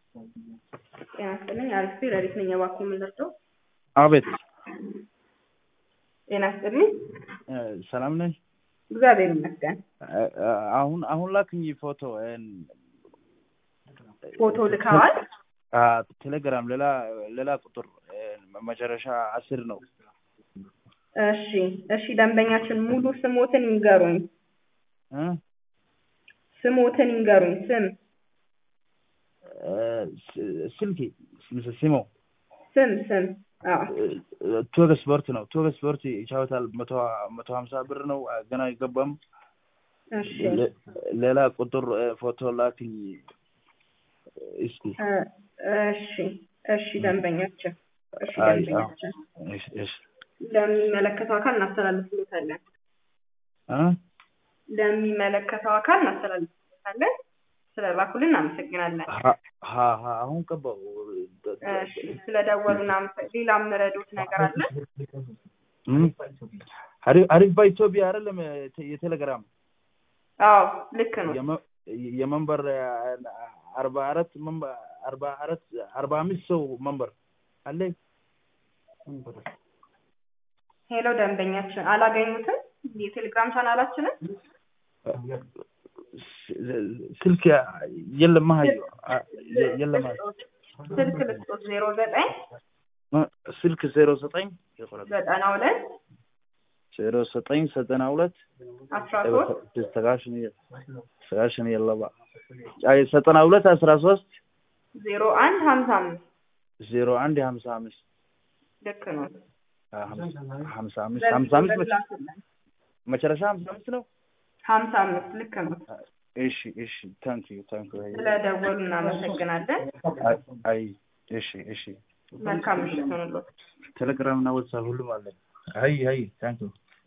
ጤና ይስጥልኝ። አሪፍ ሌሊት ነኝ። እባክዎ ምን ልርዳው? አቤት ጤና ይስጥልኝ። ሰላም ነኝ። እግዚአብሔር ይመስገን። አሁን አሁን ላክኝ ፎቶ ፎቶ ልከዋል? ቴሌግራም ሌላ ሌላ ቁጥር መጨረሻ አስር ነው። እሺ እሺ። ደንበኛችን ሙሉ ስሞትን ይንገሩኝ። እ? ስሞትን ይንገሩኝ። ስም ስልክ ሲሞ ስም ስም። አዎ ቱግ ስፖርት ነው። ቱግ ስፖርት ይጫወታል። መቶ መቶ ሀምሳ ብር ነው። ገና አይገባም። እሺ ሌ- ሌላ ቁጥር ፎቶ ላክኝ እስኪ። እ፣ እሺ እሺ። ደንበኛችን እሺ አይ፣ ደንበኛችን እሺ፣ እሺ። ለሚመለከተው አካል እናስተላልፍሎታለን። እ? ለሚመለከተው አካል እናስተላልፍሎታለን። ስለላኩልን እናመሰግናለን። ሀ ሀ- ሀ- አሁን ቀባው እሺ ስለደወሉ እናመሰ- ሌላ የምረዱት ነገር አለ? እም? አሪፍ አሪፍ በኢትዮጵያ አይደለም የቴ- የቴሌግራም አዎ ልክ ነው። የመ- የመንበር አርባ አራት መንበር አርባ አራት አርባ አምስት ሰው መንበር አለ። ሄሎ ደንበኛችን አላገኙትም? የቴሌግራም ቻናላችንን ስልክ የለም ማሀዩ የለም ስልክ ልስጦት ዜሮ ዘጠኝ ስልክ ዜሮ ዘጠኝ ዘጠና ሁለት ዜሮ ዘጠኝ ዘጠና ሁለት አስራ ሶስት ሰጋሽን ሰጋሽን የለባ ዘጠና ሁለት አስራ ሶስት ዜሮ አንድ ሀምሳ አምስት ዜሮ አንድ ሀምሳ አምስት ልክ ነው። ሀምሳ አምስት ሀምሳ አምስት መጨረሻ ሀምሳ አምስት ነው። ሀምሳ አምስት ልክ ነው። እሺ እሺ ታንክ ዩ ታንክ ዩ ስለደወሉ እናመሰግናለን። አይ እሺ እሺ መልካም ምሽት ሆንሎት። ቴሌግራም እና ዋትሳፕ ሁሉም አለ። አይ አይ ታንክ ዩ